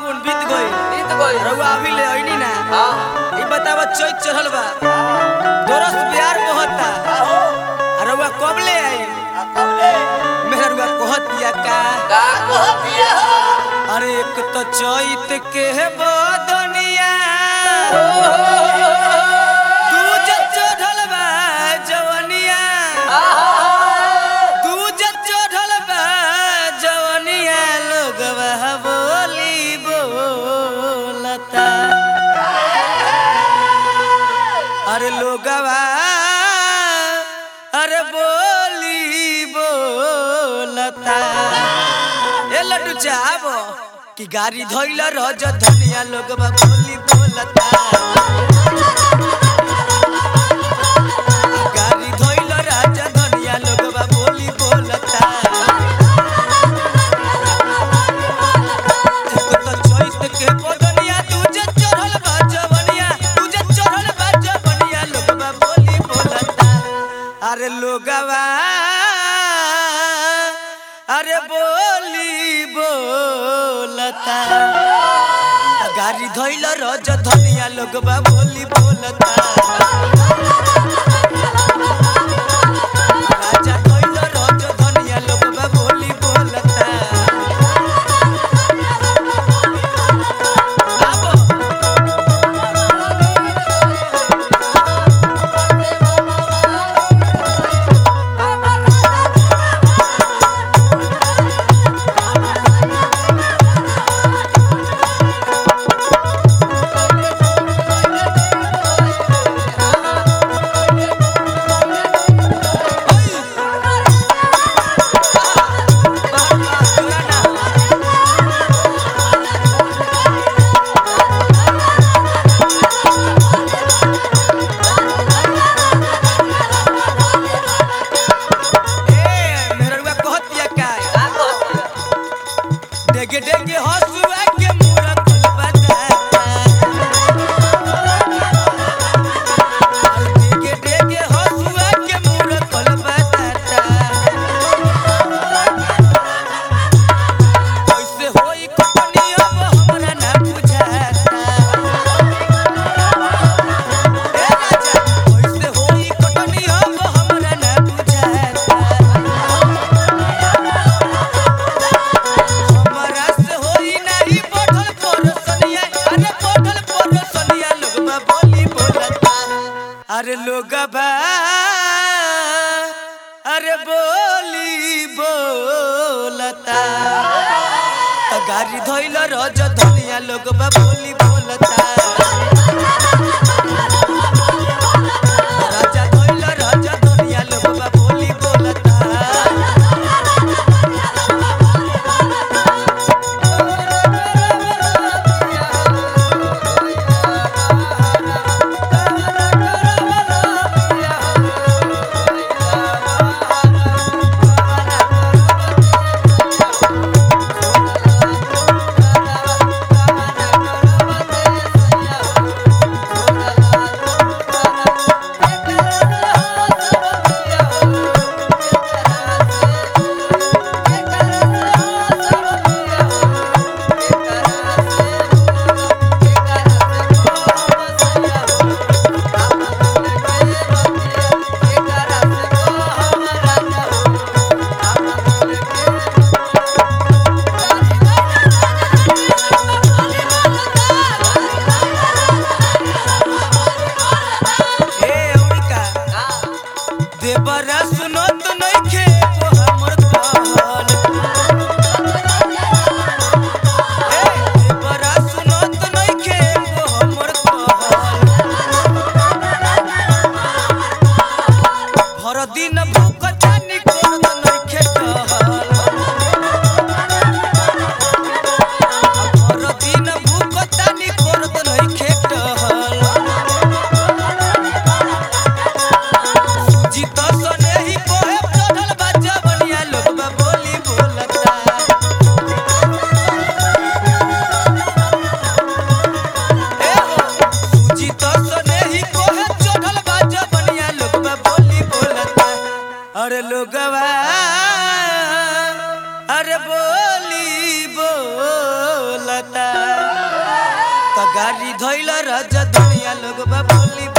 फागुन बीत गई बीत गई रउआ अभी ले अइनी ना हाँ ई बतावा चैत चढ़ल बा दोरस प्यार मोहता आ रउआ कब ले आई मेरा रउआ कहत दिया का का कहतिया अरे एक तो चैत के बदनिया दूज चढ़ल बा जवनिया दूज चढ़ल बा जवनिया लोगवा बोली बोलता अरे लोगवा अरे बोली बोलता ए लड्डू चाहबो कि गाड़ी धोइल रज धनिया लोगवा बोली बोलता गाड़ी धोइल राज धनिया लोगवा बोली बोलता एक तो चैत के बदनिया तुझे चढ़ल बा जवनिया तुझे चढ़ल बा जवनिया लोगवा बोली बोलता अरे लोगवा अरे बोली बोलता गाड़ी धोइल रज धनिया लोगवा बोली बोलता राजा धोइल रज धनिया लोगवा बोली बोलता आबो ए मेरवा कहतिया काय का कहतिया डेगे डेगे हसुआ के मुरा खोलबता डेगे डेगे हसुआ के मुरा खोलबता कैसे होई कटनी अब हमरा ना बुझाता ए राजा कैसे होई कटनी अब हमरा ना बुझाता हमरा से होई नाही बढ़ल परसनिया अरे बढ़ल परसनिया लोगबा बोली बोलता अरे लोगबा अरे बोली बोलता त गाड़ी धोइल रज धनिया लोगबा बोली बोलता राजा धोइल रज धनिया लोगबा बोली बोलता गाड़ी धोइल राजधानिया लोग बोली